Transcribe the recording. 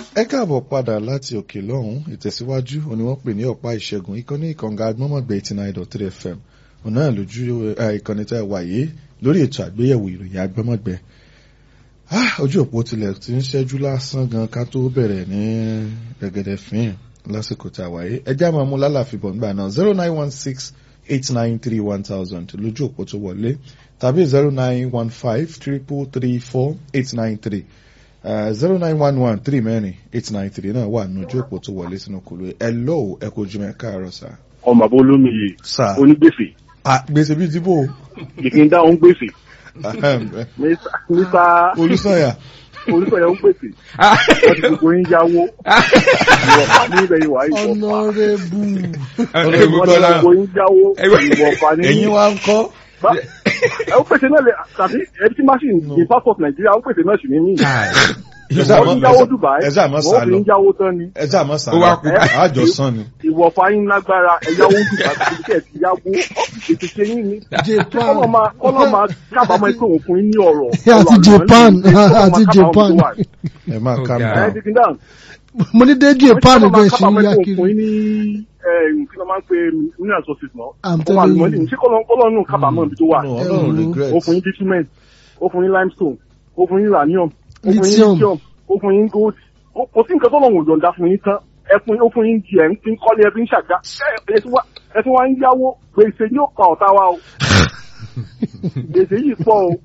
ẹ káàbọ̀ padà láti òkè lọ́hùn ìtẹ̀síwájú òní wọ́n pè ní ọ̀pá ìṣẹ́gun ìkànnì ìkànga agbọ́mọ̀gbẹ́ eighty nine dot three fm òun náà lójú ìkànnì tẹ́ wáyé lórí ètò àgbéyẹ̀wò ìròyìn agbọ́mọ̀gbẹ́ ojú òpó tilẹ̀ ti ń ṣẹ́jú lásán gan ká tó bẹ̀rẹ̀ ní gẹ́gẹ́dẹ́ fín lásìkò tá a wáyé ẹjẹ́ àmọ́ mú lálàfíbọ̀ nígbà náà zero nine one six eight nine three one thousand lójú òpó tó wọlé tàbí zero nine one five triple three four eight nine three zero nine one one three mẹ́rin eight nine three náà wà nínú ojú òpó tó wọlé sínú kùlù ẹ lọ́wọ́ ẹ kò jùmọ̀ ẹ káàárọ̀ sá. ọmọ àbó olómi yìí sá onígbèsè gbèsè bíi dìbò ìpín dáhùn gbèsè nípa olùsọ̀yà olùsọ̀yà ń gbèsè wọ́n ti gbogbo yín yáwó ìwọ̀fà ní ibẹ̀ ìwà ìwọ̀fà ọ̀nàrẹ́bù wọ́n ti gbogbo yín yáwó ìwọ̀fà ní ẹ̀yin wa ń kọ́ ẹ ó pèsè náà lè tàbí ẹbí tí machine ní passport nàìjíríà ó pèsè náà sì ní mí wọ́n ti yáwó dubai ẹ sáà mọ́ sá wọ́n fi lọ ń yáwó tán ni ẹ sáà mọ́ sá Ó lọ wá kú. àjọ sàn ni. ìwọ̀fà yín lágbára ẹ̀yáwó dubai kí ẹ̀ ti yáwó ètò ṣe yín ni Japan kọ́lọ́ máa kọ́lọ́ máa kábàámọ̀ pé òun fún yín ní ọ̀rọ̀ àti Japan àti Japan ẹ máa Ó calm ga. ẹ down. ti fi dáhùn. mo ní dé Japan Kọ́lọ́ máa bẹ́ẹ̀ ṣe ń kábàámọ̀ yá pé òun kiri fún yín ní ẹ̀, kí ló máa ń pe mineral resources náà. I'm ó wà telling lùmọ́lì you. ṣé kọ́lọ́ kọ́lọ́ nù kábàámọ̀ ibi tó wà. No, ọlọ́run Ẹ̀rù. regret. ó fún yín bitumen ó fún yín limestone ó fún yín uranium ó fún yín Lithium. lithium ó fún yín gold Ó- kò sí nǹkan tó lọ́wọ́ yọ̀ǹda fún yín tán ẹ fún ó fún yín di ẹ̀ ń fi ń kọ́lé ẹ fi ń ṣàgbá ẹ ẹ tí wá- ẹ tí wọ́n ń yáwó gbèsè yóò pa ọ̀tá wa o gbèsè yìí pọ̀ o